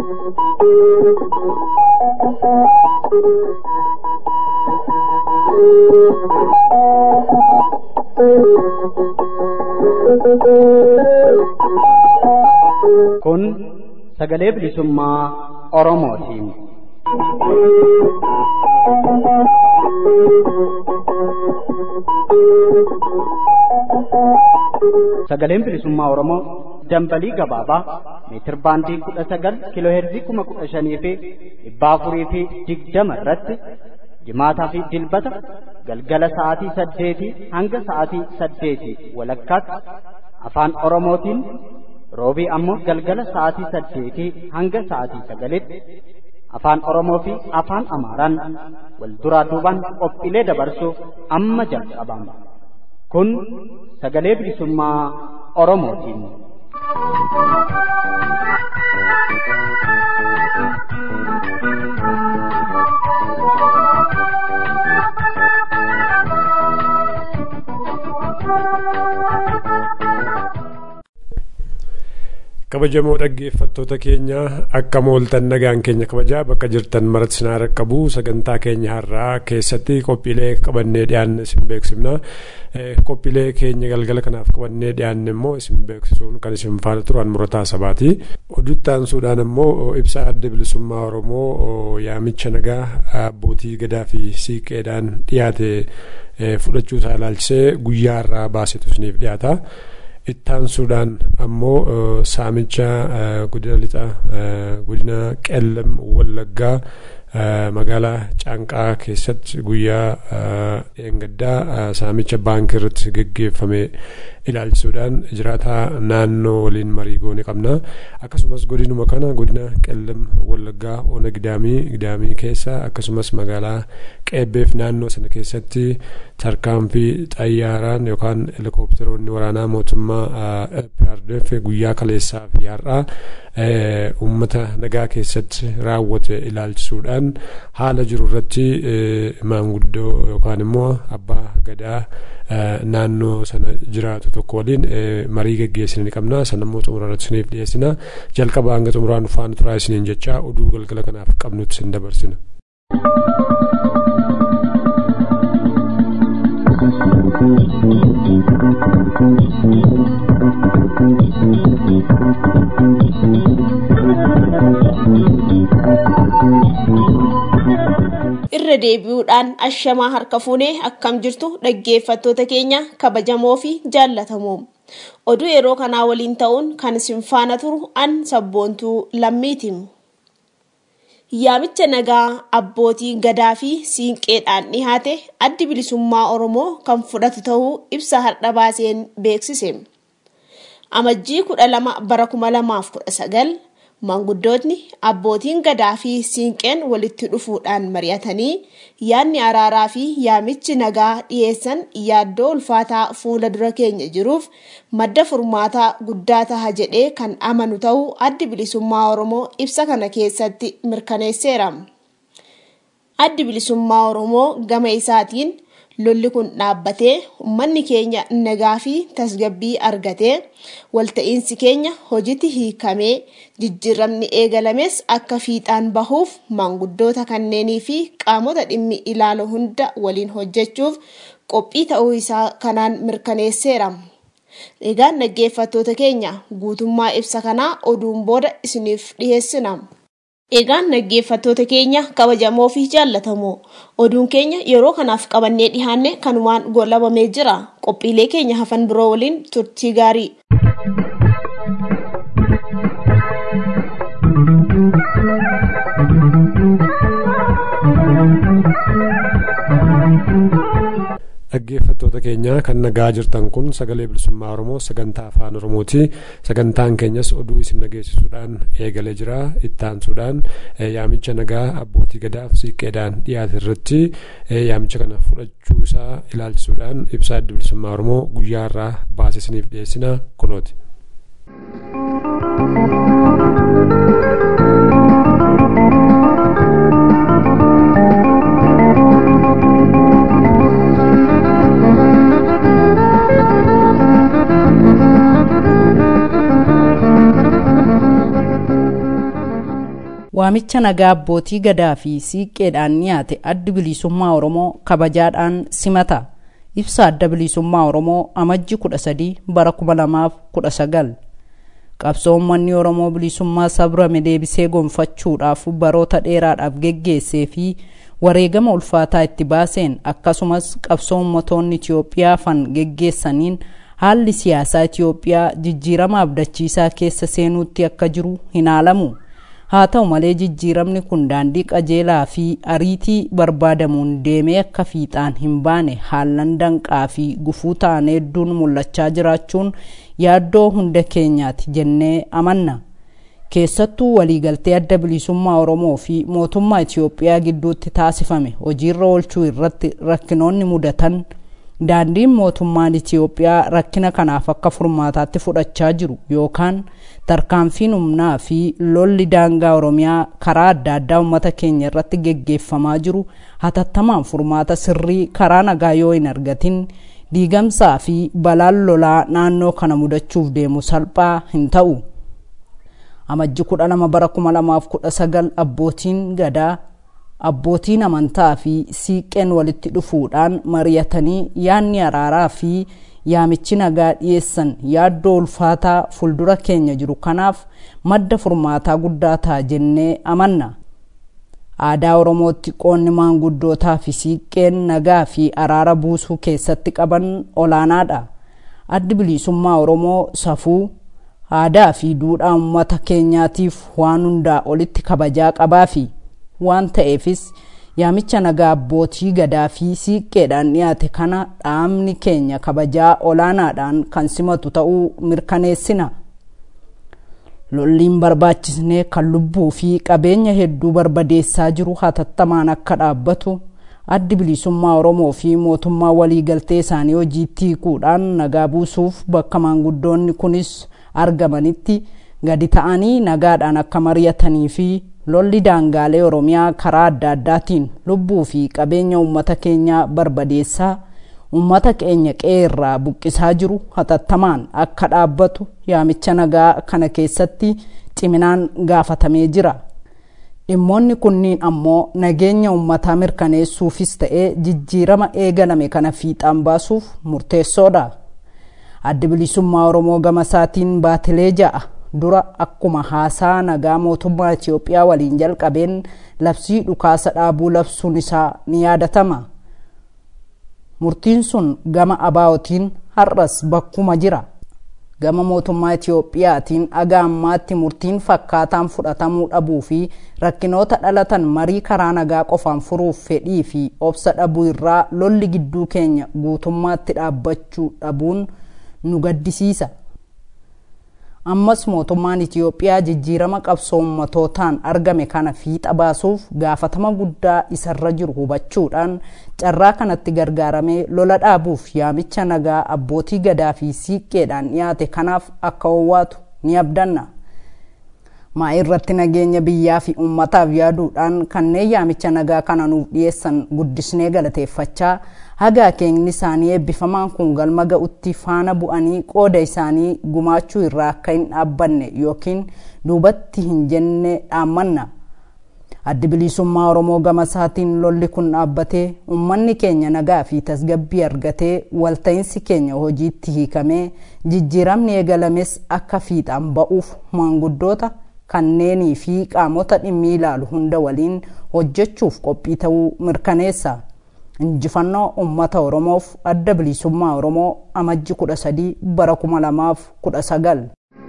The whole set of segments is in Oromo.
Kun sagalee bilisummaa Oromootiin. Sagaleen bilisummaa Oromoo dambalii gabaabaa meetir baandii kudha sagal kiiloo heerzii kuma kudha shanii fi dhibba afurii fi digdama irratti jimaataa fi dilbata galgala sa'aatii saddeetii hanga sa'aatii saddeetii walakkaatti afaan Oromootiin roobii ammoo galgala sa'aatii saddeetii hanga sa'aatii sagalitti afaan Oromoo fi afaan Amaaraan wal duraa duubaan qophiilee dabarsuuf amma jalqabama. Kun sagalee bilisummaa Oromootiin. kabajamoo dhaggeeffattoota keenya akka mooltan nagaan keenya kabajaa bakka jirtan maratti sinaa raqqabu sagantaa keenya har'aa keessatti qophiilee qabannee dhiyaanne isin beeksifna qophiilee keenya galgala kanaaf qabannee dhiyaanne immoo isin beeksisuun kan isin faana turan murataa sabaati oduttaan suudhaan immoo ibsa adda bilisummaa oromoo yaamicha nagaa abbootii gadaa fi siiqqeedhaan dhiyaate fudhachuu isaa ilaalchisee guyyaa irraa baasetu isiniif dhiyaata. ittaan suudhaan ammoo saamicha godina lixa godina qellam wallaggaa magaalaa caanqaa keessatti guyyaa dheengaddaa saamicha baankii irratti geggeeffame ilaalchisuudhaan jiraataa naannoo waliin marii goone qabna akkasumas godinuma kana godina qellam wallaggaa ona gidaamii gidaamii keessa akkasumas magaalaa qeebbeef naannoo sana keessatti tarkaanfii xayyaaraan yookaan helikoophiteroonni waraanaa mootummaa PRDF guyyaa kaleessaa fi har'aa uummata nagaa keessatti raawwate ilaalchisuudhaan haala jiru irratti maanguddoo yookaan immoo abbaa gadaa naannoo sana jiraatu tokko waliin marii geggeessine ni qabna sanammoo xumura irratti isiniif dhiyeessina jalqaba hanga xumuraan faana turaa isiniin jechaa oduu galgala kanaaf qabnutti isin dabarsina. irra deebi'uudhaan ashamaa harka fuunee akkam jirtu dhaggeeffattoota keenya kabajamoo fi jaallatamoo oduu yeroo kanaa waliin ta'uun kan isin faana turu an sabboontuu lammiiti. yaamicha nagaa abbootii gadaa fi siinqeedhaan dhihaate addi bilisummaa oromoo kan fudhatu ta'uu ibsa har'a baaseen beeksise amajjii kudha lama bara kuma lamaaf kudha sagal maanguddootni abbootiin gadaa fi siinqeen walitti dhufuudhaan mari'atanii yaadni araaraa fi yaamichi nagaa dhiyeessan yaaddoo ulfaataa fuula dura keenya jiruuf madda furmaataa guddaa taha jedhee kan amanu ta'uu addi bilisummaa oromoo ibsa kana keessatti mirkaneesseera. addi bilisummaa oromoo gama isaatiin lolli kun dhaabbatee uummanni keenya nagaa fi tasgabbii argatee walta'iinsi keenya hojiitti hiikamee jijjiiramni eegalames akka fiixaan bahuuf maanguddoota kanneenii fi qaamota dhimmi ilaalu hunda waliin hojjechuuf qophii ta'uu isaa kanaan mirkaneesseera. Egaan dhaggeeffattoota keenya guutummaa ibsa kanaa oduun booda isiniif dhiyeessina. Egaan dhaggeeffattoota keenya kabajamoo fi jaallatamoo oduun keenya yeroo kanaaf qabannee dhihaanne kanumaan goolabamee jira qophiilee keenya hafan biroo waliin turtii gaarii. dhaggeeffattoota keenya kan nagaa jirtan kun sagalee bilisummaa oromoo sagantaa afaan oromooti sagantaan keenyas oduu isin dhageessisuudhaan eegalee jira ittaansuudhaan yaamicha nagaa abbootii gadaaf siiqqeedhaan dhiyaate irratti yaamicha kana fudhachuu isaa ilaalchisuudhaan ibsaa adda bilisummaa oromoo guyyaa irraa baasisaniif dhiyeessina kunooti. waamicha nagaa abbootii gadaa fi siiqqeedhaan dhiyaate addi bilisummaa oromoo kabajaadhaan simata ibsa adda bilisummaa oromoo amajji 13 bara 2019 qabsoo uummanni oromoo bilisummaa sabrame deebisee gonfachuudhaaf baroota dheeraadhaaf geggeessee fi wareegama ulfaataa itti baaseen akkasumas qabsoo ummatoonni itiyoophiyaa fan geggeessaniin haalli siyaasaa itiyoophiyaa jijjiirama abdachiisaa keessa seenuutti akka jiru hin haalamu haa ta'u malee jijjiiramni kun daandii qajeelaa fi ariitii barbaadamuun deemee akka fiixaan hin baane haallan danqaa fi gufuu ta'an hedduun mul'achaa jiraachuun yaaddoo hunda keenyaati jennee amanna keessattuu waliigaltee adda bilisummaa oromoo fi mootummaa itiyoophiyaa gidduutti taasifame hojiirra oolchuu irratti rakkinoonni mudatan daandiin mootummaan itiyoophiyaa rakkina kanaaf akka furmaataatti fudhachaa jiru yookaan tarkaanfiin humnaa fi lolli daangaa oromiyaa karaa adda addaa uummata keenya irratti geggeeffamaa jiru hatattamaan furmaata sirrii karaa nagaa yoo hin argatin diigamsaa fi balaan lolaa naannoo kana mudachuuf deemu salphaa hin ta'u. amajji 12 bara 2019 abbootiin gadaa abbootiin amantaa fi siiqqeen walitti dhufuudhaan mari'atanii yaanni araaraa fi yaamichi nagaa dhiyeessan yaaddoo ulfaataa fuuldura keenya jiru kanaaf madda furmaataa guddaa ta'a jennee amanna aadaa oromootti qoonni maanguddootaa fi siiqqeen nagaa fi araara buusuu keessatti qaban olaanaadha addi bilisummaa oromoo safuu aadaa fi duudhaa uummata keenyaatiif waan hundaa olitti kabajaa qabaa fi waan ta'eefis yaamicha nagaa abbootii gadaa fi siiqqeedhaan dhiyaate kana dhaamni keenya kabajaa olaanaadhaan kan simatu ta'uu mirkaneessina lolliin barbaachisnee kan lubbuu fi qabeenya hedduu barbadeessaa jiru hatattamaan akka dhaabbatu addi bilisummaa oromoo fi mootummaa waliigaltee isaanii hojiitti hiikuudhaan nagaa buusuuf bakka maanguddoonni kunis argamanitti gadi ta'anii nagaadhaan akka mari'atanii fi lolli daangaalee oromiyaa karaa adda addaatiin lubbuu fi qabeenya uummata keenyaa barbadeessaa uummata keenya qe'ee irraa buqqisaa jiru hatattamaan akka dhaabbatu yaamicha nagaa kana keessatti ciminaan gaafatamee jira dhimmoonni kunniin ammoo nageenya uummataa mirkaneessuufis ta'ee jijjiirama eegalame kana fiixaan baasuuf murteessoodha addi bilisummaa oromoo gama isaatiin baatilee ja'a dura akkuma haasaa nagaa mootummaa itiyoophiyaa waliin jalqabeen labsii dhukaasa dhaabuu labsuun isaa ni yaadatama murtiin sun gama abaa'otiin har'as bakkuma jira gama mootummaa itiyoophiyaatiin aga ammaatti murtiin fakkaataan fudhatamuu dhabuu fi rakkinoota dhalatan marii karaa nagaa qofaan furuuf fedhii fi obsa dhabuu irraa lolli gidduu keenya guutummaatti dhaabbachuu dhabuun nu gaddisiisa ammas mootummaan itiyoophiyaa jijjiirama qabsoo ummatootaan argame kana fiixa baasuuf gaafatama guddaa isarra jiru hubachuudhaan carraa kanatti gargaaramee lola dhaabuuf yaamicha nagaa abbootii gadaa fi siiqqeedhaan dhiyaate kanaaf akka owwaatu ni abdanna maa irratti nageenya biyyaa fi ummataaf yaaduudhaan kanneen yaamicha nagaa kana nuuf dhiyeessan guddisnee galateeffachaa hagaa keenyi isaanii eebbifamaan kun galma ga'utti faana bu'anii qooda isaanii gumaachuu irraa akka hin dhaabbanne yookiin duubatti hin jenne dhaammanna addi bilisummaa oromoo gama isaatiin lolli kun dhaabbatee ummanni keenya nagaa fi tasgabbii argatee walta'iinsi keenya hojiitti hiikamee jijjiiramni eegalames akka fiixaan ba'uuf maanguddoota kanneenii fi qaamota dhimmi ilaalu hunda waliin hojjechuuf qophii ta'uu mirkaneessa. injifannoo ummata oromoof adda bilisummaa oromoo amajji 13 bara 2019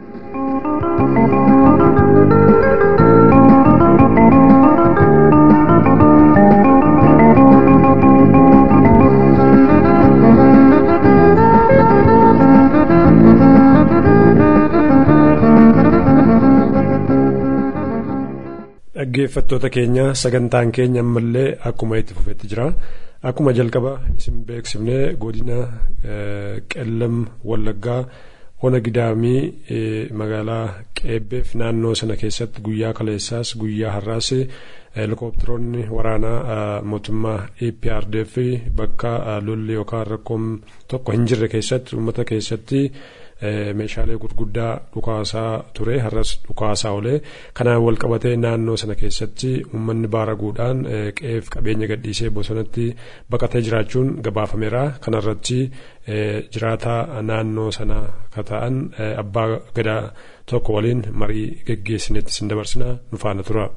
dhaggeeffattoota keenya sagantaan keenya ammallee akkuma itti fufetti jira akkuma jalqaba isin beeksifne godina qellam wallaggaa ona gidaamii magaalaa qeebbeef naannoo sana keessatti guyyaa kaleessaas guyyaa har'aas helikopteroonni waraanaa mootummaa APRDF bakka lolli yookaan rakkoon tokko hin jirre keessatti uummata keessatti meeshaalee gurguddaa dhukaasaa ture har'as dhukaasaa olee kanaan wal qabatee naannoo sana keessatti uummanni baaraguudhaan qe'eef qabeenya gadhiisee bosonatti baqatee jiraachuun gabaafameera kanarratti jiraataa naannoo sana ka ta'an abbaa gadaa tokko waliin marii geggeessinetti sin dabarsina nu faana tura.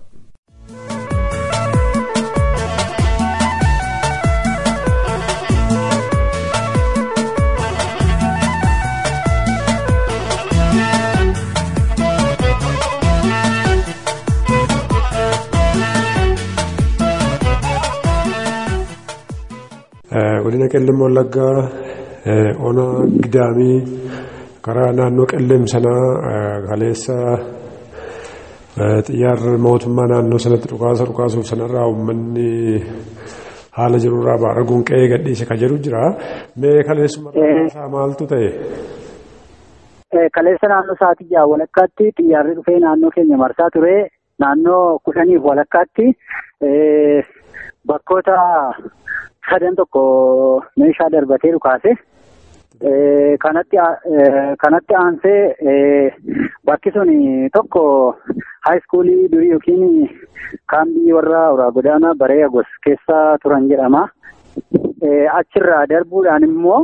godina qellem wallaggaa ona gidaamii karaa naannoo qellem sanaa kaleessa xiyyaarri mootummaa naannoo sanatti dhukaasa dhukaasuuf sanarraa uummanni haala jirurraa baaraguun qe'ee gadhiise ka jedhu jira mee kaleessuma isaa maaltu ta'e. Kaleessa naannoo sa'aatii jaha walakkaatti xiyyaarri dhufee naannoo keenya marsaa ture naannoo kudhaniif walakkaatti bakkoota sadan tokko meeshaa darbatee dhukaase. Kanatti kanatti aansee bakki sun tokko haayiskuulii durii yookiin kaambii warra uraa godaanaa baree agos keessa turan jedhama. Achirraa darbuudhaan immoo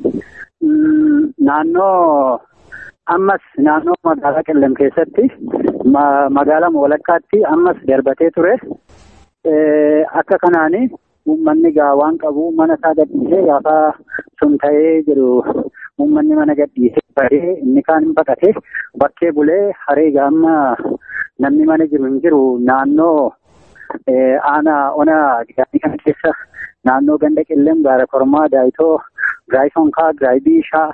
naannoo ammas naannoo magaalaa qellem keessatti magaalaa walakkaatti ammas darbatee ture. Akka kanaani uummanni gaa waan qabu mana isaa gadhiisee gaafa sun ta'ee jedhu uummanni mana gadhiisee bahee inni kaan hin baqate bakkee bulee haree gaamma namni mana jiru hin jiru naannoo aanaa ona gidaamii kana keessa naannoo ganda qellem gaara kormaa daayitoo giraayii sonkaa giraayii biishaa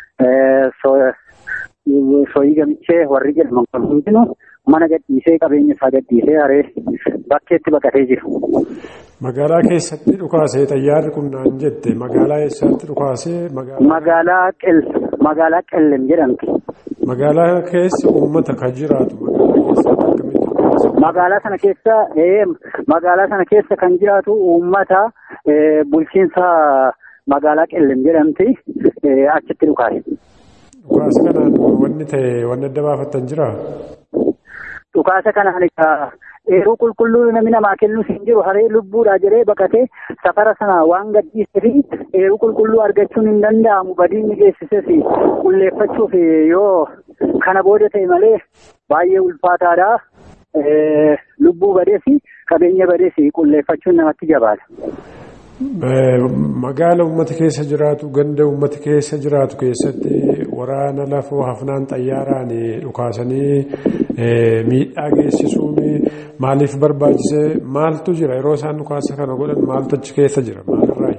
sooyii gamichee warri jedhaman kun hundinuu mana gadhiisee qabeenya isaa gadhiisee haree bakkeetti baqatee jiru. Magaalaa keessatti dhukaasee xayyaarri kun naan jette magaalaa eessaatti dhukaasee magaalaa qel magaalaa qellem jedhamti. Magaalaa keessa uummata kan jiraatu magaalaa sana keessa magaalaa sana keessa kan jiraatu uummata bulchiinsa magaalaa qellem jedhamti achitti dhukaase. Dhukaasa kanaan wanni ta'e wanni adda baafattan jiraa? Dhukaasa kanaan eeruu qulqulluu namni namaa kennus hin jiru haree lubbuudha jedhee baqatee safara sana waan gadhiisee fi eeruu qulqulluu argachuun hin danda'amu badiin ni geessises qulleeffachuuf yoo kana booda ta'e malee baay'ee ulfaataadha. Lubbuu badees qabeenya badees qulleeffachuun namatti jabaata. Magaala uummata keessa jiraatu ganda uummata keessa jiraatu keessatti waraana lafoo hafnaan xayyaaraan dhukaasanii miidhaa geessisuun maaliif barbaachise maaltu jira yeroo isaan dhukaasa kana godhan maaltu achi keessa jira maalirraa?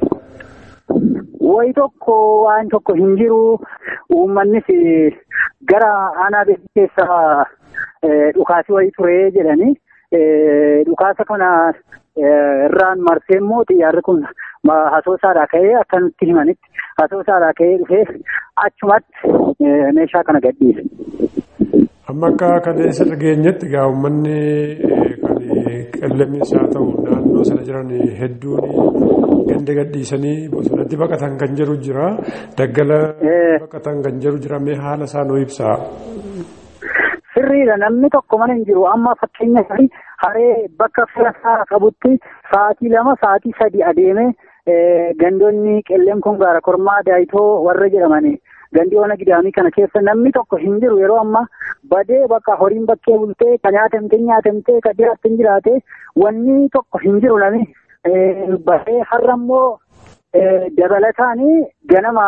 Wayi tokko waan tokko hin jiru uummannis gara aanaa beekii keessa dhukaasi wayii ture jedhanii dhukaasa kana irraan marsee immoo xiyyaarri kun hasoosaadhaa ka'ee akka nutti himanitti hasoosaadhaa ka'ee dhufee achumatti meeshaa kana gadhiise. Amma akka kaleessa dhageenyetti egaa uummanni kan qillemis haa ta'u naannoo sana jiran hedduun ganda gadhiisanii bosonatti baqatan kan jiru jira daggala baqatan kan jiru jira mee haala isaa nuu ibsaa. Sirriidha namni tokko mana hin jiru amma fakkeenyaaf haree bakka filataa qabutti sa'aatii lama sa'aatii sadi adeeme gandoonni qellem kun gaara kormaa daayitoo warra jedhamani gandii ona gidaamii kana keessa namni tokko hin jiru yeroo amma badee bakka horiin bakkee bultee ka nyaatamte nyaatamte ka jiraatte hin jiraate wanni tokko hin jiru nami badee har'a immoo dabalataanii ganama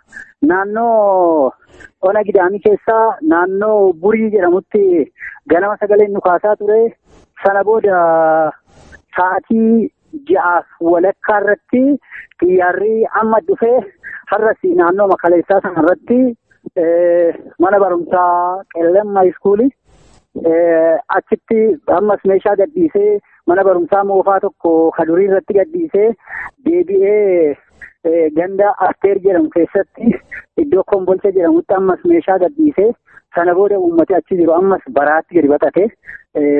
naannoo ona gidaamii keessaa naannoo burii jedhamutti ganama sagaleen dhukaasaa ture sana booda sa'aatii ja'aaf walakkaa irratti xiyyaarri amma dhufee har'as naannoo makaleessaa sana irratti mana barumsaa qellem haayiskuulii achitti ammas meeshaa gadhiisee mana barumsaa moofaa tokko kadurii irratti gadhiisee deebi'ee ganda asteer jedhamu keessatti iddoo kombolcha jedhamutti ammas meeshaa gadhiisee sana booda uummati achi jiru ammas baraatti gadi baqate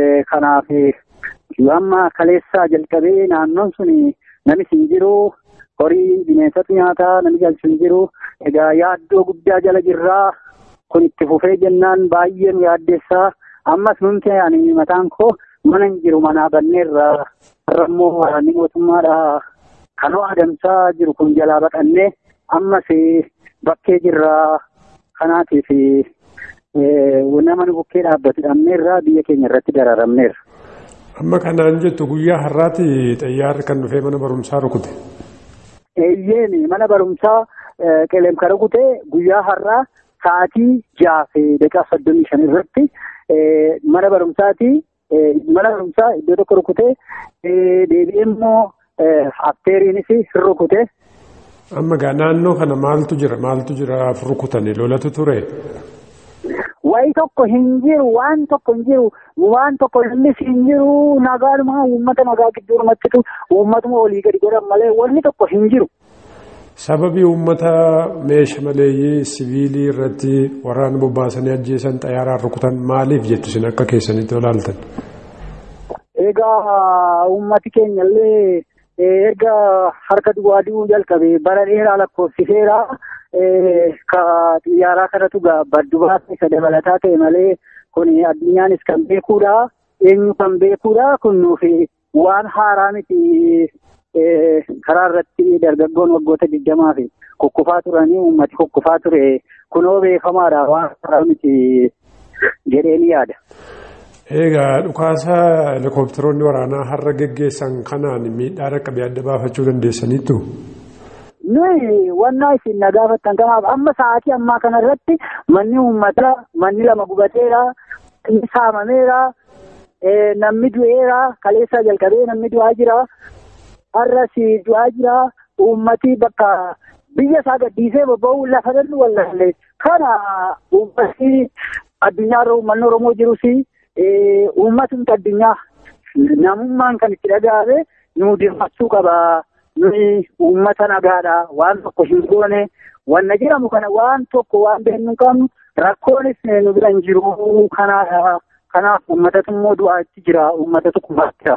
kanaaf amma kaleessaa jalqabee naannoon sun namis hin jiru horii bineensota nyaataa namni galchu hin jiru egaa yaaddoo guddaa jala jirraa kun itti fufee jennaan baay'ee nu yaaddeessaa ammas nuti ani mataan koo mana hin jiru manaa banneerra har'a immoo waraanni mootummaadha kanoo adamsaa jiru kun jalaa baqannee ammas bakkee jirraa kanaatiif nama nu bukkee dhaabbatu dhabneerra biyya keenya irratti dararamneerra. Amma kanaan jettu guyyaa har'aati xayyaarri kan dhufee mana barumsaa rukute. Eeyyeen mana barumsaa qeleemka rukute guyyaa har'aa sa'aatii ja'a fi daqiiqaa soddomii shan irratti mana barumsaati mana barumsaa iddoo tokko rukute deebi'ee immoo afteeriinis rukute. Amma gaa naannoo kana maaltu jira maaltu jira rukutanii lolatu ture. Wayi tokko hin jiru waan tokko hin jiru waan tokko innis hin jiru nagaadhuma uummata nagaa gidduurumattitu uummatuma olii gadi godhan malee wanni tokko hin jiru. Sababii uummata meeshaa maleeyyii siviilii irratti waraana bobbaasanii ajjeesan xayyaaraan rukutan maaliif jettu isin akka keessanitti olaaltan? Egaa uummati keenya illee erga harka duwwaa du'uu jalqabe bara dheeraa lakkoofsiseera. Ka xiyyaaraa kanatu baddu baasa isa dabalataa ta'e malee kun addunyaanis kan beekuudha. Eenyu kan beekuudha kun nuufi waan haaraa miti karaa irratti dargaggoon waggoota digdamaa fi kukkufaa turanii uummati kukkufaa ture kunoo beekamaadha waan haaraa miti jedhee ni yaada. Egaa dhukaasa helikopteroonni waraanaa har'a geggeessan kanaan miidhaa dhaqqabee adda baafachuu dandeessaniittu? Nuyi wannaa isin na gaafattan kanaaf amma sa'aatii ammaa kana irratti manni uummataa manni lama gubateera, inni saamameera, namni du'eera, kaleessaa jalqabee namni du'aa jira, har'as du'aa jira, uummati bakka biyya isaa gaddiisee bobba'uu lafa dhallu wallaalle. Kana uummati addunyaarra uummanni Oromoo jirus uummatumti addunyaa namummaan kan itti dhaga'ame nu dirmachuu qaba. Nuyi uummata nagaadha. Waan tokko hin goone wanna jedhamu kana waan tokko waan beeknu qabnu rakkoonis nu bira hin jiru. Kanaadha. Kanaaf uummatatu immoo du'aatti jira. Uummatatu kufaatti jira.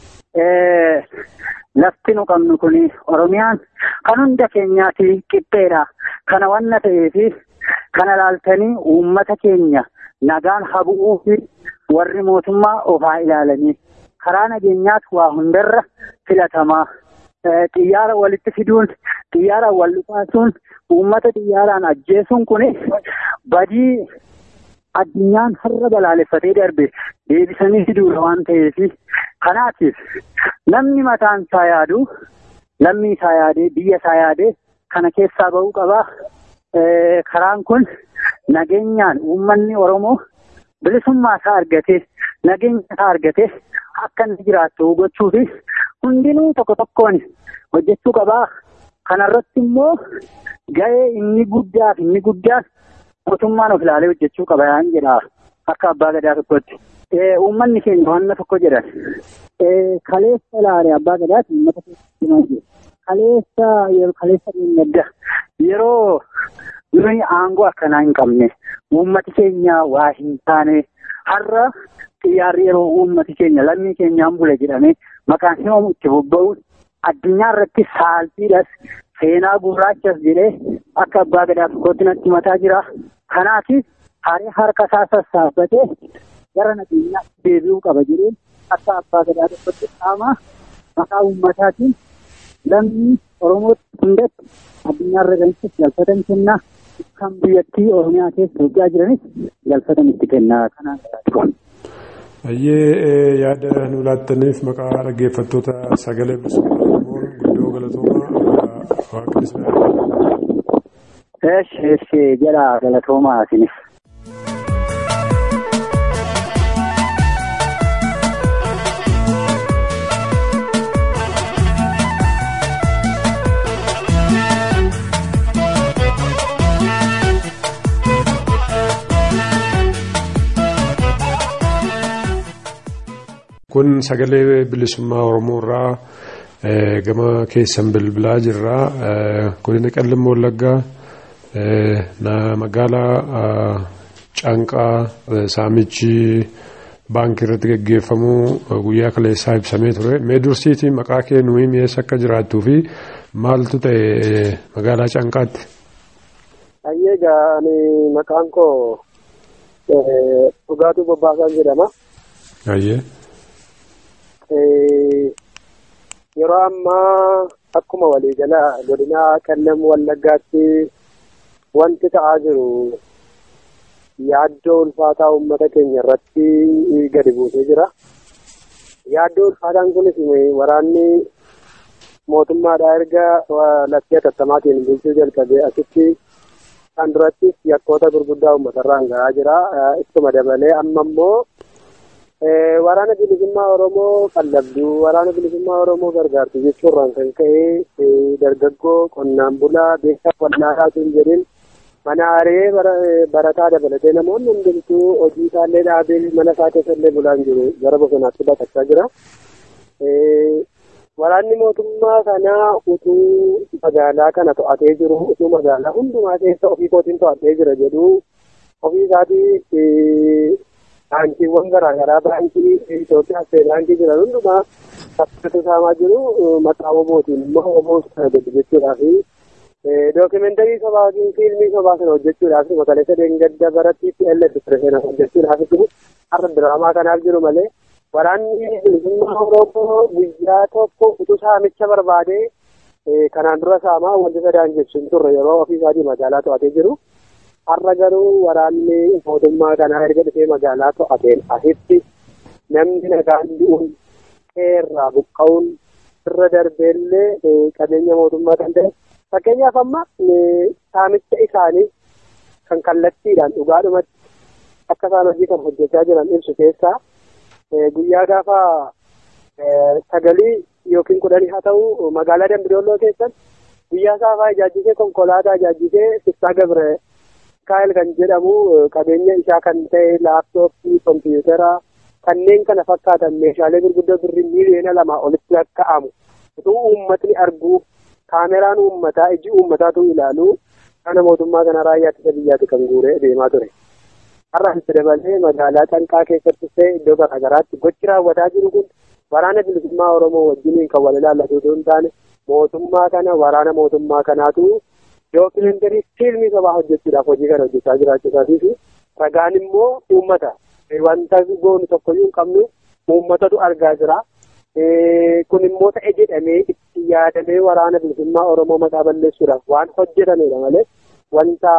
Lafti nu qabnu kun Oromiyaan kan hunda keenyaati qixxeedha. Kana wanna ta'eefi kana laaltanii uummata keenya nagaan habu'uu fi warri mootummaa ofaa ilaalanii karaa nageenyaatu waa hundarra filatamaa. xiyyaara walitti fiduun xiyyaaraan wal dhufaasuun uummata xiyyaaraan ajjeesuun kun badii addunyaan har'a balaaleffatee darbe deebisanii fiduudha waan ta'eef kanaatiif namni mataan isaa yaadu lammii isaa yaadee biyya isaa yaadee kana keessaa ba'uu qabaa. Karaan kun nageenyaan uummanni Oromoo bilisummaa isaa argatee nageenya isaa argatee akka inni jiraattu gochuufi hundinuu tokko tokkoon hojjechuu qabaa. Kanarratti immoo ga'ee inni guddaa fi inni guddaan mootummaan of ilaalee hojjechuu qaba yaan jedha akka abbaa gadaa tokkotti. Uummanni keenya wanna tokko jedhan kaleessa ilaale abbaa gadaati uummata keessatti kaleessa yeroo kaleessa dhimmadda yeroo nuyi aangoo akkanaa hin qabne uummati keenya waa hin taane har'a xiyyaarri yeroo uummati keenya lammii keenyaan bule jedhame maqaan himamu itti bobba'uun addunyaa irratti saalfiidhas seenaa gurraachas jedhee akka abbaa gadaa tokkotti natti mataa jira. Kanaatiif haree harka isaa sassaabbatee gara nageenyaatti deebi'uu qaba jedhee akka abbaa gadaa tokkotti qaama maqaa uummataatiin lammii Oromootti hundatti addunyaa irra galchuuf galfatan kennaa kan biyyattii Oromiyaa keessa hojjaa jiranis galfatan itti kennaa kanaan Baay'ee yaada nu laattaniif maqaa dhaggeeffattoota sagalee bilisummaa Oromoon guddoo galatoomaa waaqnis Eesh eesh jedha galatoomaa asinis. Kun sagalee bilisummaa Oromoo irraa gama keessan bilbilaa jirra. Godina Qallimmoo Wallaggaa magaalaa Caanqaa Saamichi baankii irratti geggeeffamuu guyyaa kaleessaa ibsamee ture. Mee dursiitii maqaa kee nuyi mi'eessa akka jiraattuu fi maaltu ta'e magaalaa Canqaatti? Ayyee egaa ani maqaan koo dhugaatuu bobbaasaan jedhama. Ayyee. Yeroo ammaa akkuma waliigala godina qellam wallaggaatti wanti ta'aa jiru yaaddoo ulfaataa uummata keenya irratti gadi buusee jira. Yaaddoo ulfaataan kunis waraanni mootummaadhaa erga laftee tattamaatiin bulchuu jalqabee asitti kan durattis yakkoota gurguddaa uummatarraan gahaa jira. Ittuma dabalee amma immoo waraana bilisummaa Oromoo qallabduu waraana bilisummaa Oromoo gargaartu jechuurraan kan ka'e dargaggoo qonnaan bulaa beekaa wallaalaa sun jedhin mana haree barataa dabalatee namoonni hundumtuu hojii isaallee dhaabee mana isaa keessallee bulaan jiru gara bosonaatti baqachaa jira. Waraanni mootummaa kanaa utuu magaalaa kana to'atee jiru utuu magaalaa hundumaa keessa ofii kootiin to'atee jira jedhu ofii isaatii baankiiwwan garaagaraa baankii Itoophiyaa ta'e baankii jiran hundumaa saffisatu saamaa jiru maqaa obootiin immoo oboo kana godhu jechuudhaa fi dookimendarii sobaa fiilmii sobaa kana hojjechuudhaaf magaleessa deengadda bara TPLF pireseena hojjechuudhaaf jiru har'a diraamaa kanaaf jiru malee waraanni bilisummaa Oromoo guyyaa tokko utuu saamicha barbaadee kanaan dura saamaa wanti sadaan jechuun turre yeroo ofii isaatii magaalaa to'atee jiru. Har'a garuu waraanni mootummaa kanaa erga dhufee magaalaa to'ateen asitti namni nagaan du'uun qeerraa buqqa'uun irra darbeellee qabeenya mootummaa kan ta'e fakkeenyaaf amma saamicha isaanii kan kallattiidhaan dhugaadhumatti akka isaan hojii kan hojjechaa jiran ibsu keessaa guyyaa gaafa sagalii yookiin kudhanii haa ta'u magaalaa Dambidolloo keessatti guyyaa saafaa ijaajjisee konkolaataa ijaajjisee Siftaa Gabre Kaayil kan jedhamu qabeenya isaa kan ta'e laaptooppii, kompiitara kanneen kana fakkaatan meeshaalee gurguddoo birrii miiliyoona lamaa olitti lakkaa'amu utuu uummatni arguu kaameraan uummataa iji uummataatu ilaalu kana mootummaa kana raayyaa ittisa biyyaatti kan guuree deemaa ture. Har'a itti dabalee magaalaa Canqaa keessatti ta'e iddoo garaagaraatti gochi raawwataa jiru kun waraana bilisummaa Oromoo wajjiniin kan wal ilaallatu osoo hin taane mootummaa kana waraana mootummaa kanaatu dookimendarii fiilmii sobaa hojjechuudhaaf hojii kana hojjechaa jiraachuudhaatii fi ragaan immoo uummata wanta goonu tokkoyyuu hin qabnu uummatatu argaa jira. Kun immoo ta'e jedhamee itti yaadamee waraana bilisummaa Oromoo maqaa balleessuudhaaf waan hojjetamedha malee wanta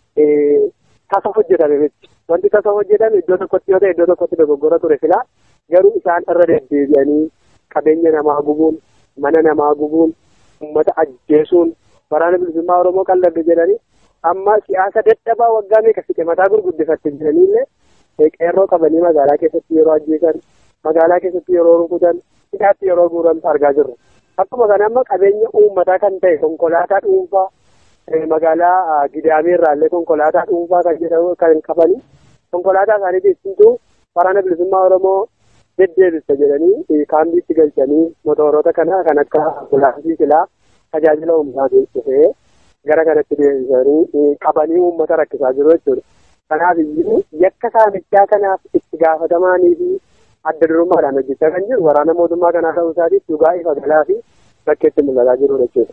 tasa hojjetame miti. Wanti tasa hojjetame iddoo tokkotti yoo ta'e iddoo tokkotti dogoggora ture filaa garuu isaan irra deddeebi'anii qabeenya namaa gubuun mana namaa gubuun uummata ajjeesuun waraana bilisummaa Oromoo qallabde jedhanii amma siyaasa dadhabaa waggaa meeqa fixe mataa gurguddifatte jedhaniillee qeerroo qabanii magaalaa keessatti yeroo ajjeesan magaalaa keessatti yeroo rukutan hidhaatti yeroo guuramtu argaa jirru. Akkuma kana amma qabeenya uummataa kan ta'e konkolaataa dhuunfaa magaalaa Gidaamee irraallee konkolaataa dhuunfaa kan jedhamu kan qabanii konkolaataa isaanii keessattuu waraana bilisummaa Oromoo deddeebisa jedhanii kaambiitti galchanii motorota kana kan akka ambulaansii silaa tajaajila uummataatiin dhufee gara kanatti deebisanii qabanii uummata rakkisaa jiru jechuudha. Kanaaf iyyuu yakka saamichaa kanaaf itti gaafatamaa fi adda durummaadhaan hojjechaa kan jiru waraana mootummaa kanaa ta'uu isaatiif dhugaa ifa galaa fi bakkeetti mul'ataa jiru jechuudha.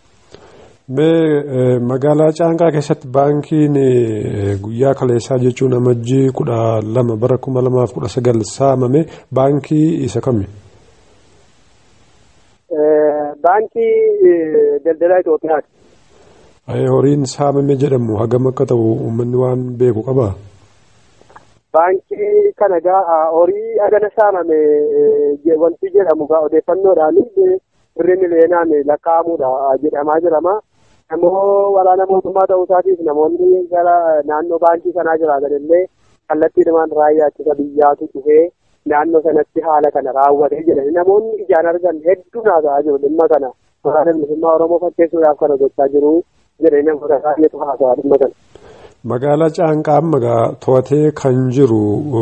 Mee magaalaa Caanqaa keessatti baankiin guyyaa kaleessaa jechuun amajjii kudha lama bara kuma lamaaf kudha sagal saamame baankii isa kami? Baankii daldalaa Itoophiyaati. Horiin saamame jedhamu hagam akka ta'u uummanni waan beeku qabaa? Baankii kana gaa horii agana saamame wanti jedhamu gaa odeeffannoodhaan birrii miliyeenaan lakkaa'amuudha jedhamaa jirama. Namoo waraana mootummaa ta'uu isaatiif namoonni gara naannoo baankii sanaa jiraatan illee kallattiidhumaan raayyaa ittisa biyyaatu dhufee naannoo sanatti haala kana raawwatee jedhani namoonni ijaan argan hedduu naasa'aa jiru dhimma kana waraana bilisummaa Oromoo fakkeessuudhaaf kana gochaa jiru jedhanii namoota baay'eetu haasa'aa dhimma kana. Magaalaa Caanqaa amma to'atee kan jiru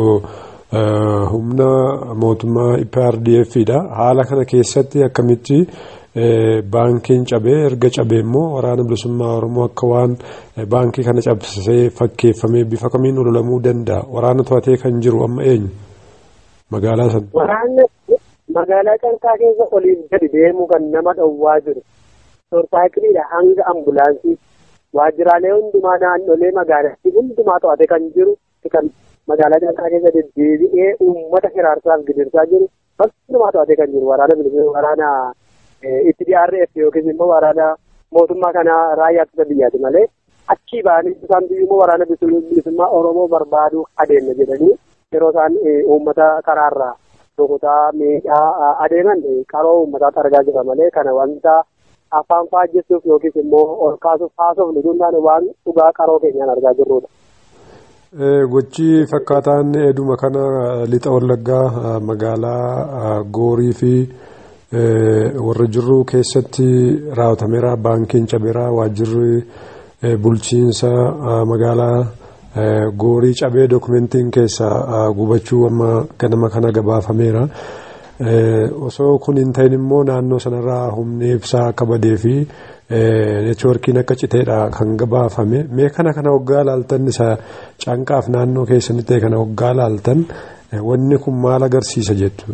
humna mootummaa IPRDF dha. Haala kana keessatti akkamitti baankiin cabee erga cabee immoo waraana bilisummaa Oromoo akka waan baankii kana cabsisee fakkeeffamee bifa kamiin ololamuu danda'a. Waraana to'atee kan jiru amma eenyu? magaalaa sana. Waraanni magaalaa Canqaa keessa oliif gadi deemu kan nama dhowwaa jiru. Torsaayikiliidha hanga ambulaansii. Waajjiraalee hundumaa naannolee magaalattii hundumaa to'ate kan jiru kan magaalaa Canqaa keessa deddeebi'ee uummata hiraarsaaf gidirsaa jiru. Hundumaa to'ate kan jiru waraana bilisummaa waraana itti DRF yookiin immoo waraana mootummaa kanaa raayyaa ittisa biyyaati malee achii ba'anii isaan immoo waraana bilisummaa Oromoo barbaaduu adeemna jedhanii yeroo isaan uummata karaarraa rukutaa miidhaa adeeman qaroo uummataatti argaa jira malee kana wanta afaan faajjessuuf yookiis immoo ol kaasuuf haasofnu hundaan waan dhugaa qaroo keenyaan argaa jirrudha. Gochi fakkaataan eduma kana lixa wallaggaa magaalaa Goorii fi warra jirru keessatti raawwatameera baankiin cabeera waajjirri bulchiinsa magaalaa Goorii cabee dokumentiin keessa gubachuu amma ganama kana gabaafameera. Osoo kun hin ta'in immoo naannoo sanarraa humni ibsaa akka badee fi neetwoorkiin akka citeedha kan gabaafame. Mee kana kana hoggaa laaltan isa canqaaf naannoo keessanitti ta'e kana hoggaa laaltan wanni kun maal agarsiisa jettu?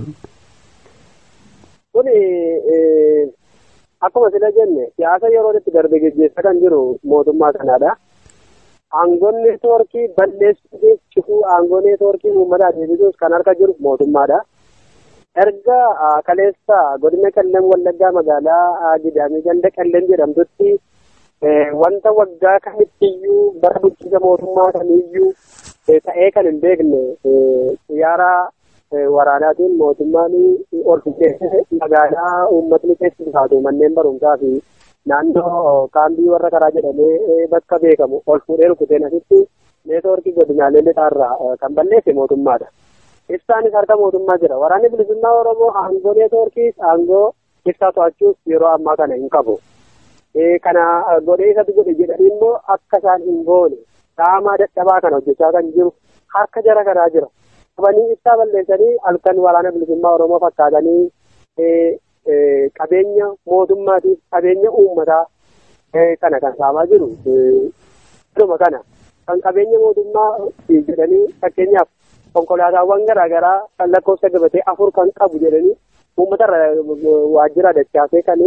Kun akkuma sila jenne siyaasa yeroo itti darbe geggeessaa kan jiru mootummaa kanaadha. Aangoon neetwoorkii balleessuu cufuu aangoo neetwoorkii uummataa deebisuus kan harka jiru mootummaadha. erga kaleessa godina qellem wallaggaa magaalaa gidaamii ganda qellem jedhamtutti wanta waggaa kamittiyyuu bara bulchiinsa mootummaa kamiyyuu ta'ee kan hin beekne xiyyaara waraanaatiin mootummaan ol fuudhee magaalaa uummatni keessa jiraatu manneen barumsaa fi naannoo kaambii warra karaa jedhamee bakka beekamu ol fuudhee rukuteen asitti neetwoorkii godinaalee lixaarraa kan balleesse mootummaadha. Ibsaanis harka mootummaa jira. Waraanni bilisummaa Oromoo aangoo neetwoorkiis aangoo ibsaa to'achuus yeroo ammaa kana hin qabu. Kana godhee isatti godhe jedhanii immoo akka isaan hin goone dhaamaa dadhabaa kana hojjechaa kan jiru harka jara kanaa jira. Qabanii ibsaa balleessanii halkan waraana bilisummaa Oromoo fakkaatanii qabeenya mootummaatiif qabeenya uummataa kana kan saamaa jiru. Dhuma kana kan qabeenya mootummaa jedhanii fakkeenyaaf konkolaataawwan garaagaraa kan lakkoofsa gabatee afur kan qabu jedhanii uummatarra waajjira dachaasee kan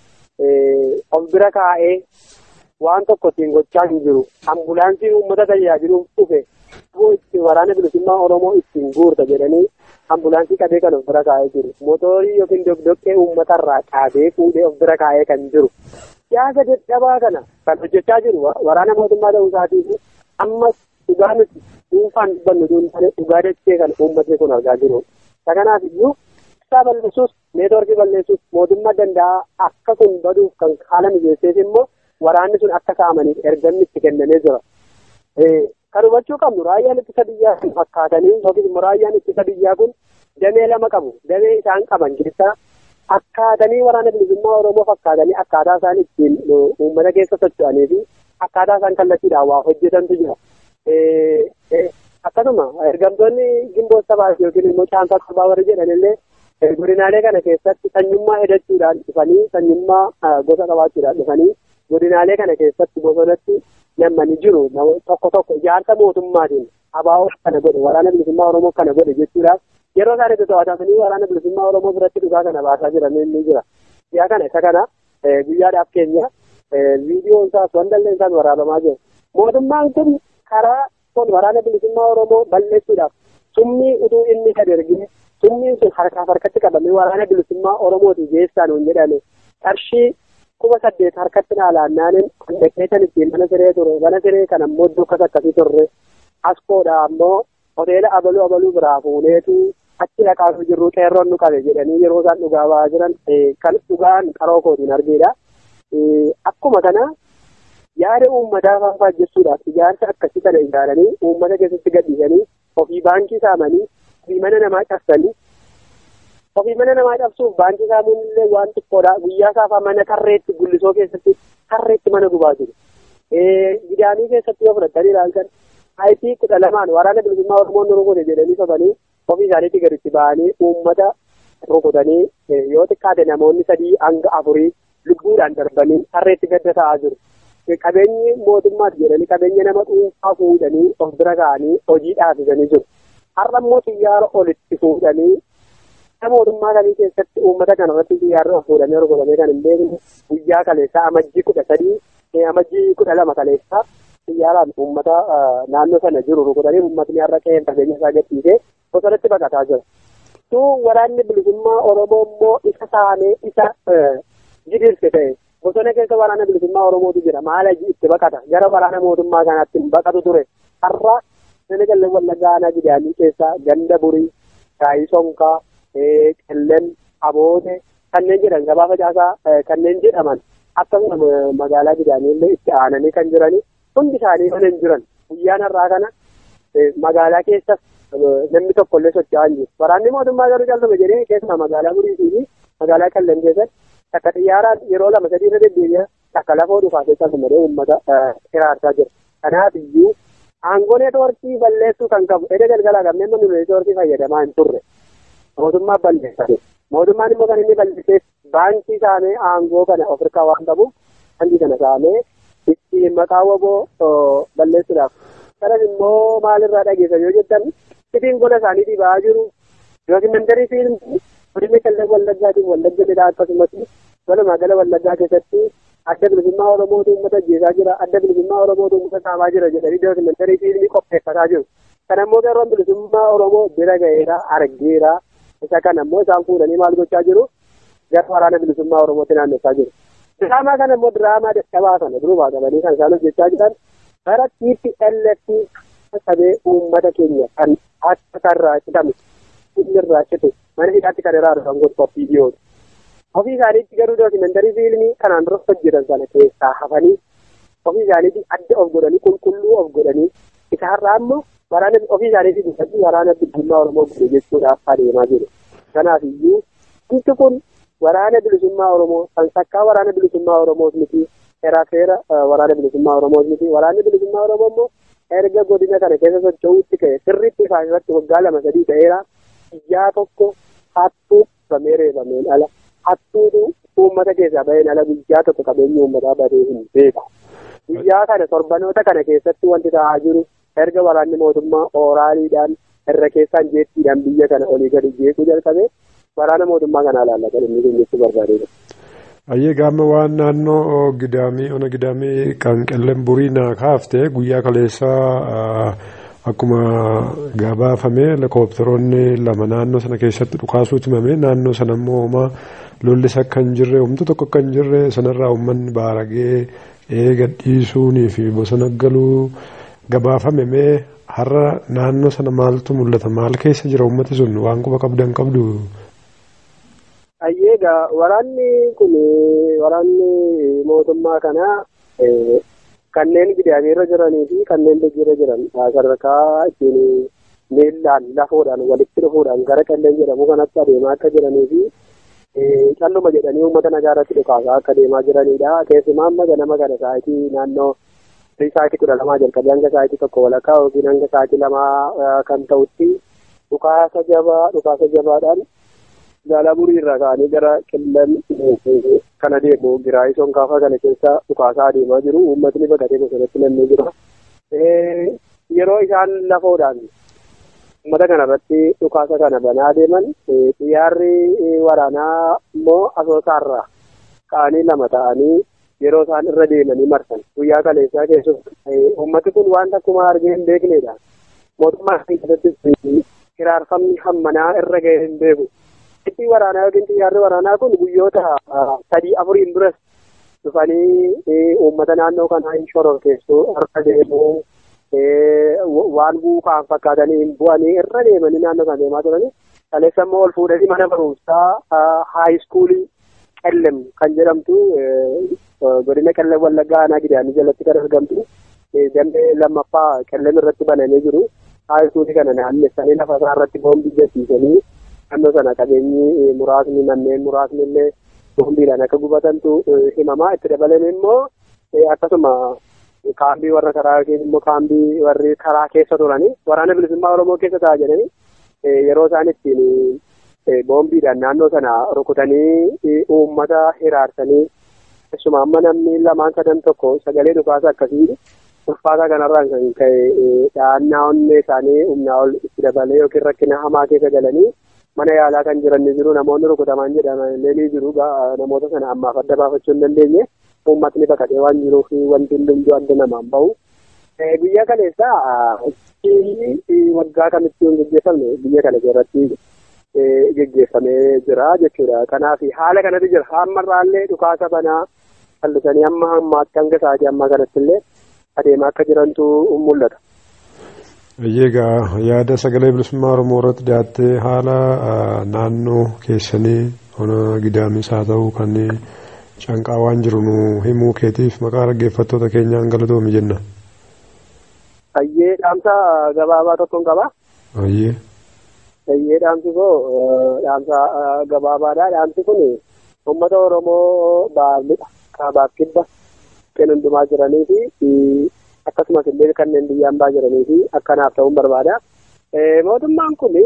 of bira kaa'ee waan tokko ittiin gochaa hin jiru ambulaansiin uummata tajaajiluuf dhufe itti waraana bilisummaa oromoo ittiin guurta jedhanii ambulaansii qabee kan of bira kaa'ee jiru mootorii yookiin dogdoqqee uummatarraa qaabee fuudhee of bira kaa'ee kan jiru siyaasa dadhabaa kana kan hojjechaa jiru waraana mootummaa ta'uu isaatiif ammas dhugaa nuti dhuunfaan dubbannu dhuunfaan dhugaa dachee kan uummatni kun argaa jiru. Kanaaf iyyuu ibsaa balleessuus neetwoorkii balleessuus mootummaa danda'a akka kun baduuf kan haala mijeesseef immoo waraanni sun akka saamaniif ergamni itti kennamee jira. Kan hubachuu qabnu raayyaan ittisa biyyaa kun fakkaatanii yookiin immoo raayyaan ittisa biyyaa kun damee lama qabu. Damee isaan qaban keessaa akkaatanii waraana bilisummaa Oromoo fakkaatanii akkaataa isaan ittiin uummata keessa socho'anii fi akkaataa isaan kallattiidhaan waa hojjetantu jira. akkasuma ergamtoonni gimboo sabaas yookiin immoo caansaa qabaa warri jedhanillee godinaalee kana keessatti sanyummaa hedachuudhaan dhufanii sanyummaa gosa qabaachuudhaan dhufanii godinaalee kana keessatti bosonatti nammanii jiru tokko tokko ijaarsa mootummaatiin abaa'oo kana godhe waraana bilisummaa oromoo kana godhe jechuudhaaf yeroo isaan itti to'atamanii waraana bilisummaa oromoo biratti dhugaa kana baasaa jiran ni jira. Yaa kana isa kana guyyaadhaaf keenya viidiyoon isaas wandallee isaas waraabamaa jiru. Mootummaan kun karaa kun waraana bilisummaa Oromoo balleessuudhaaf summii utuu inni gad ergine summiin sun harkaaf harkatti qabamee waraana bilisummaa Oromooti geessaan hin jedhame qarshii kuma saddeet harkatti dhaalaannaanin dhaqeetan ittiin mana siree ture mana siree kan ammoo dukkas akkasii turre askoodha ammoo hoteela abaluu abaluu biraa fuuneetu achi dhaqaatu jirru qeerroon nu qabe jedhanii yeroo isaan dhugaa ba'aa jiran kan dhugaan qaroo kootiin argeedha. Akkuma kana yaada uummataa faanfaa jechuudhaaf ijaarsa akkasii kana ijaaranii uummata keessatti gadhiisanii ofii baankii saamanii ofii mana namaa cabsanii ofii mana namaa cabsuuf baankii saamuun illee waan xiqqoodha guyyaa saafaa mana tarreetti gullisoo keessatti tarreetti mana gubaa jiru. Gidaamii keessatti yoo fudhatanii ilaaltan ayitii kudha lamaan waraana bilisummaa Oromoon nu rukute jedhanii sobanii ofii isaaniitti gaditti ba'anii uummata rukutanii yoo xiqqaate namoonni sadii hanga afurii lubbuudhaan darbanii tarreetti gadda ta'aa jiru. qabeenyi mootummaati jedhanii qabeenya nama dhuunfaa fuudhanii of bira ka'anii hojii dhaabsisanii jiru. har'a immoo xiyyaara olitti fuudhanii mootummaa kamii keessatti uummata kana irratti xiyyaarri ol fuudhamee rukutamee kan hin beekne guyyaa kaleessaa amajjii kudha sadii amajjii kudha lama kaleessaa xiyyaaraan uummata naannoo sana jiru rukutanii uummatni har'a qe'ee qabeenya isaa gadhiisee bosonatti baqataa jira. Tuu waraanni bilisummaa Oromoo immoo isa saamee isa jidirse ta'e bosona keessa waraana bilisummaa Oromootu jira maal itti baqata gara waraana mootummaa kanaatti baqatu ture har'a nama qallee wallaggaa aanaa gidaamii keessaa ganda burii shaayii sonkaa qilleen aboote kanneen jedhan gabaa facaasaa kanneen jedhaman akkasuma magaalaa gidaamii illee itti aananii kan jiranii hundi isaanii mana hin jiran guyyaan har'aa kana magaalaa keessas namni tokko illee socho'aa hin jiru waraanni mootummaa garuu calqaba jedhee keessumaa magaalaa buriitii fi magaalaa qilleen keessatti takka xiyyaaraan yeroo lama sadii irra deddeebi'a takka lafoo dhufaatee calqamadee uummata hiraarsaa jira kanaaf iyyuu aangoo neetwoorkii balleessuu kan qabu edda galgalaa qabnee manni neetwoorkii fayyadamaa hin turre mootummaa balleessate mootummaan immoo kan inni balleesseef baankii saamee aangoo kana of hirkaa waan qabu baankii kana saamee ittiin maqaa waboo balleessuudhaaf kanas immoo maalirraa dhageessan yoo jettan sitiin gola isaaniitii ba'aa jiru dookimantarii fiilmii godina qallee wallaggaatiin wallagga jedhaa akkasumas walumaa gala wallaggaa keessatti adda bilisummaa oromootu uummata ajjeesaa jira adda bilisummaa oromootu uummata saamaa jira jedhanii dookimantarii fiilmii qopheeffataa jiru kan ammoo qeerroon bilisummaa oromoo bira ga'eera argeera isa kana ammoo isaan fuudhanii maal gochaa jiru gara waraana bilisummaa oromootti naannessaa jiru diraamaa kana immoo diraamaa dadhabaa kana durumaa qabanii kan isaan hojjechaa jiran bara TPLF qabee uummata keenya kan akka karraa citame inni irraa citu mana hidhaatti kan irraa dhufan gosa qophii dhiyoodha. Ofii isaaniitti garuu dookimantarii fiilmii kanaan dura hojjetan sana keessaa hafanii ofii isaaniitti adda of godhanii qulqulluu of godhanii isa har'aa immoo waraana ofii isaaniitti guddatti waraana bilisummaa Oromoo guddee jechuudhaaf adeemaa jiru. Kanaaf iyyuu wanti kun waraana bilisummaa Oromoo kan sakkaa waraana bilisummaa Oromoos miti seeraa seera waraana bilisummaa Oromoos miti waraanni bilisummaa Oromoo immoo erga godina kana keessa socho'uutti ka'e sirriitti ifaan irratti waggaa lama sadii ta'eera biyyaa tokko hattuu qabamee reebameen ala hattuutu uummata keessaa baheen ala biyyaa tokko qabeenyi uummataa badee hin beeku. Biyyaa kana torbanoota kana keessatti wanti ta'aa jiru erga waraanni mootummaa ooraaliidhaan irra keessaan jeettiidhaan biyya kana olii gadi jeequu jalqabe waraana mootummaa kanaa laallatan inni kun jechuu barbaadeera. Ayyee gaama waan naannoo gidaamii ona gidaamii kan qilleen burii naa kaafte guyyaa kaleessaa akkuma gabaafame lakkooftaroonni lama naannoo sana keessatti dhukaasuutu himame naannoo sana immoo homaa lollis akka hin jirre humna tokko akka hin jirre sanarraa uummanni baaragee eega dhiisuunii fi bosona galuu gabaafame mee har'a naannoo sana maaltu mul'ata maal keessa jira uummati sun waan quba qabdan qabdu. Ayyeegaa waraanni kun waraanni mootummaa kanaa kanneen gidaamiirra jiranii fi kanneen biyyiirra jiran sadarkaa ittiin miillaan lafoodhaan walitti dhufuudhaan gara qalleen jedhamu kanatti adeemaa akka jiranii fi calluma jedhanii uummata nagaa irratti dhukaasaa akka adeemaa jiranidha. Keessumaa amma ganama kana sa'aatii naannoo sa'aatii kudha lamaa jalqabee hanga sa'aatii tokko walakkaa yookiin hanga sa'aatii lamaa kan ta'utti dhukaasa jabaa dhukaasa jabaadhaan magaalaa burii irraa ka'anii gara qillan kana deemu giraayii sonkaafaa kana keessa dhukaasaa adeemaa jiru uummatni baqatee bosonatti naannoo jira. Yeroo isaan lafoodhaan uummata kana irratti dhukaasa kana banaa deeman xiyyaarri waraanaa immoo asoosaarraa ka'anii lama ta'anii yeroo isaan irra deemanii marsan guyyaa kaleessaa keessatti uummati kun waan akkuma argee hin beeknedha. Mootummaa keessatti hiraarfamni hammanaa irra ga'ee hin beeku. Itti waraanaa yookiin xiyyaarri waraanaa kun guyyoota sadii afuriin duras dhufanii uummata naannoo kanaa hin shororkeessu harka deemuu waan buukaan fakkaatanii hin bu'anii irra deemanii naannoo kan deemaa turanii kaleessa immoo ol fuudhanii mana barumsaa haayiskuulii qellem kan jedhamtu godina qellem wallaggaa aanaa gidaamii jalatti kan argamtu damee lammaffaa qellem irratti banamee jiru haayiskuulii kana naannessanii lafa isaa irratti boombii jessiisanii naannoo sana qabeenyi muraasni manneen muraasni illee boombiidhaan akka gubatantu himamaa itti dabalan immoo akkasuma kaambii warra karaa yookiin immoo kaambii warri karaa keessa turanii waraana bilisummaa oromoo keessa ta'a jedhanii yeroo isaan ittiin boombiidhaan naannoo sana rukutanii uummata hiraarsanii keessumaa amma namni lamaan sadan tokko sagalee dhukaasa akkasii ulfaataa kanarraan kan ka'e dhahannaa onnee isaanii humnaa ol itti dabalee yookiin rakkina hamaa keessa galanii mana yaalaa kan jiran ni jiru namoonni rukutaman jedhaman illee ni jiru namoota sana ammaaf adda baafachuu hin dandeenye uummatni baqatee waan jiruuf wanti hundumtuu adda namaan bahu. Biyya kaleessa waggaa kamitti hin gaggeeffamne biyya kana irratti gaggeeffamee jira jechuudha. Kanaaf haala kanatti jira. Ammarraallee dhukaasa banaa callisanii amma ammaatti hanga sa'aatii ammaa kanatti illee adeemaa akka jirantu mul'ata. Egaa yaada sagalee bilisummaa Oromoo irratti dhiyaattee haala naannoo keessanii ona gidaamis haa ta'u kan canqaa waan jiru nu himuu keetiif maqaa dhaggeeffattoota keenyaan galatoomi jenna. Ayyee dhaamsa gabaabaa tokkoon qaba. Ayyee. Ayyee dhaamsi koo dhaamsa gabaabaadha. Dhaamsi kun uummata Oromoo baaldudha. Kaabaaf kibba kan hundumaa jiranii fi akkasumas illee kanneen biyyaan baa jiranii fi akkanaaf ta'uun barbaada. Mootummaan kun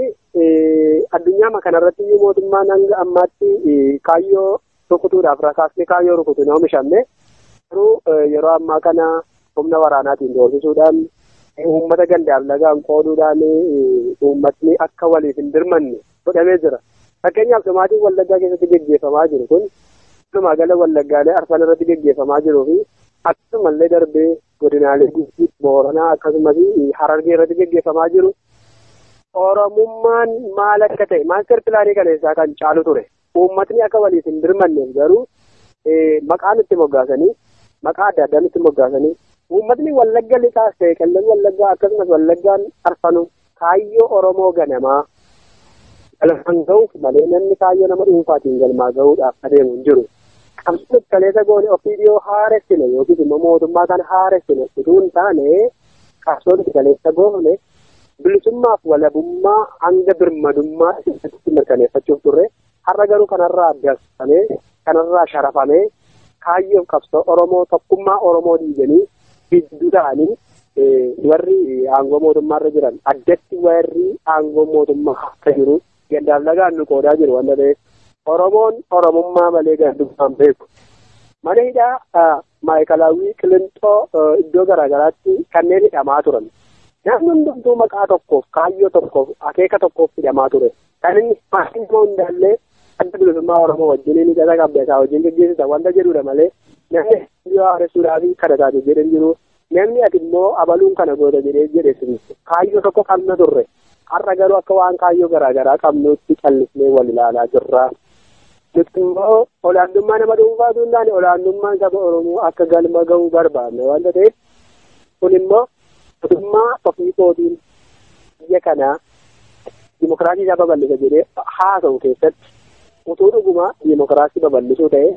addunyaa kanarratti iyyuu mootummaan hanga ammaatti kaayyoo rukutuudhaaf rasaasni kaayyoo rukutu hin oomishamne garuu yeroo ammaa kana humna waraanaatiin doorsisuudhaan uummata gandaaf lagaan qooduudhaan uummatni akka waliif hin dirmanne godhamee jira. Fakkeenyaaf dhumaatiin wallaggaa keessatti gaggeeffamaa jiru kun walumaa gala wallaggaalee arfan irratti gaggeeffamaa jiruu fi akkasumallee darbee godinaalee gusii booranaa akkasumas harargee irratti gaggeeffamaa jiru. Oromummaan maal akka ta'e maaster pilaanii kaleessaa kan caalu ture. Uummatni akka waliif hin dirmanneef garuu maqaan itti moggaasanii maqaa adda addaan itti moggaasanii uummatni wallagga lixaas ta'e qellem wallaggaa akkasumas wallaggaan arfanu kaayyoo Oromoo ganamaa galmaan ga'uuf malee namni kaayyoo nama dhuunfaatiin galmaa ga'uudhaaf adeemu hin jiru. Qabsoon kaleessa goone ofii dhiyoo haaressine yookiis immoo mootummaa kan haaressine utuu hin taane qabsoon kaleessa goone bilisummaaf walabummaa hanga birmadummaa keessatti mirkaneeffachuuf turre har'a garuu kanarraa addaafamee kanarraa sharafamee kaayyoo qabsoo Oromoo tokkummaa Oromoo diiganii gidduu ta'anii warri aangoo mootummaarra jiran addatti warri aangoo mootummaa akka jiru gandaaf lagaan nu qoodaa jiru wanta ta'eef Oromoon Oromummaa malee gandummaan beeku. Mana hidhaa maayikalaawwii qilintoo iddoo garaagaraatti kanneen hidhamaa turan. Namni hundumtuu maqaa tokkoof kaayyoo tokkoof akeeka tokkoof hidhamaa ture. Kan inni maatiin immoo hundaallee adda bilisummaa Oromoo wajjin inni gaza qabda isaa wajjin gaggeessita wanta jedhudha malee namni yoo haaressuudhaa fi kana taate jedhan jiru namni ati immoo abaluun kana goota jedhee jedhe kaayyoo tokko qabna turre. Har'a garuu akka waan kaayyoo garaagaraa qabnutti callisnee wal ilaalaa jirra. Nuti immoo olaantummaa nama dhuunfaatu hin taane olaantummaan saba Oromoo akka galma ga'uu barbaadne wanta ta'eef kun immoo mootummaa ofii kootiin biyya kanaa dimokiraasii isaa babal'isa jedhee haasa'u keessatti utuu dhuguma dimokiraasii babal'isuu ta'e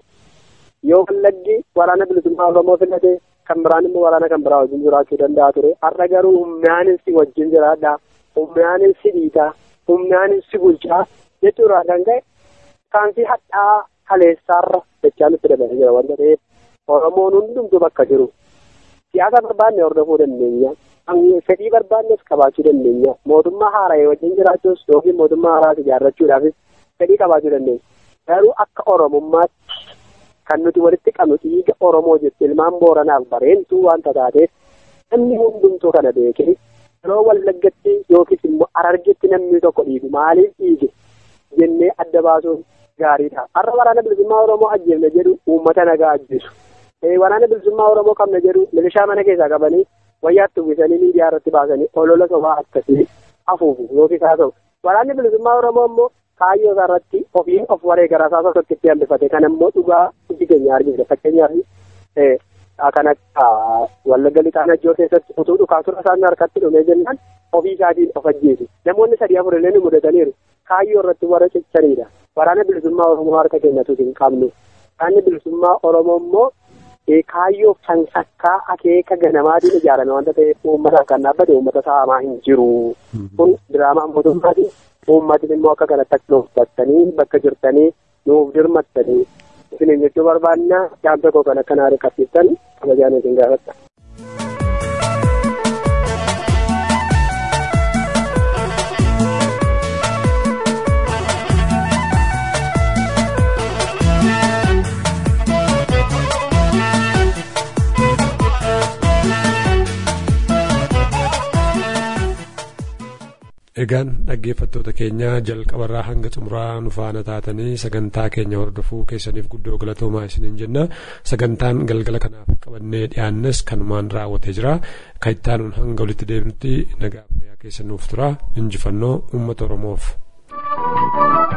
yoo wallaggi waraana bilisummaa Oromoo filate kan biraan immoo waraana kan biraa wajjin jiraachuu danda'a ture. Har'a garuu humnaanis si wajjin jiraadha. Humnaanis si dhiitaa. Humnaanis si bulchaa jechuudha kan ka'e kaansii hadhaa kaleessaarra jechaa nutti dabalee jira wanta ta'eef Oromoon hundumtuu bakka jiru. Siyaasa barbaanne hordofuu dandeenya. Fedhii barbaannes qabaachuu dandeenya. Mootummaa haara'ee wajjin jiraachuus yookiin mootummaa haaraa ijaarrachuudhaafis fedhii qabaachuu dandeenya. Garuu akka Oromummaatti kan nuti walitti qabnu dhiiga Oromoo jechuun ilmaan Booranaaf bareentuu wanta taateef namni hundumtuu kana beekee yeroo wallaggatti yookiis immoo Harargetti namni tokko dhiigu maaliif dhiige jennee adda baasuun gaariidha. Har'a waraana bilisummaa Oromoo ajjeefne jedhu uummata nagaa ajjeesu. Waraana bilisummaa Oromoo qabna jedhu milishaa mana keessaa qabanii wayyaatti uwwisanii miidiyaa irratti baasanii olola sobaa akkasii afuufu yookiis haa ta'u. Waraanni bilisummaa Oromoo immoo kaayyoo isaa irratti ofiin of wareegara isaa tokkitti hambifate kan immoo dhugaa iji keenya argisiisa. Fakkeenyaaf kan akka wallagga lixaa najjoo keessatti utuu dhukaasura isaan harkatti dhumee jennaan ofii isaatiin of ajjeesu. Namoonni sadii afur illee ni mudataniiru. Kaayyoo irratti warra ciccaniidha. Waraana bilisummaa Oromoo harka keenyatu hin qabnu. Waraanni bilisummaa Oromoo immoo kaayyoo sansakkaa akeeka ganamaatiin ijaarame wanta ta'eef uummataaf kan dhaabbate uummata saamaa hin jiru. Kun diraamaa mootummaati. Uummatni immoo akka kanatti akka nuuf battanii bakka jirtanii nuuf dirmattanii isiniin jechuu barbaanna yaamsa koo kan akkanaa riqabsiiftan kabajaan isin gaafatta. Egaan dhaggeeffattoota keenya jalqabarraa hanga xumuraa nu faana taatanii sagantaa keenya hordofuu keessaniif guddoo galatoomaa isiniin jenna. Sagantaan galgala kanaaf qabannee dhiyaannes kanumaan raawwatee jira. Kan itti aanuun hanga walitti deebinutti nagaa fayyaa keessa nuuf tura. Injifannoo uummata Oromoof.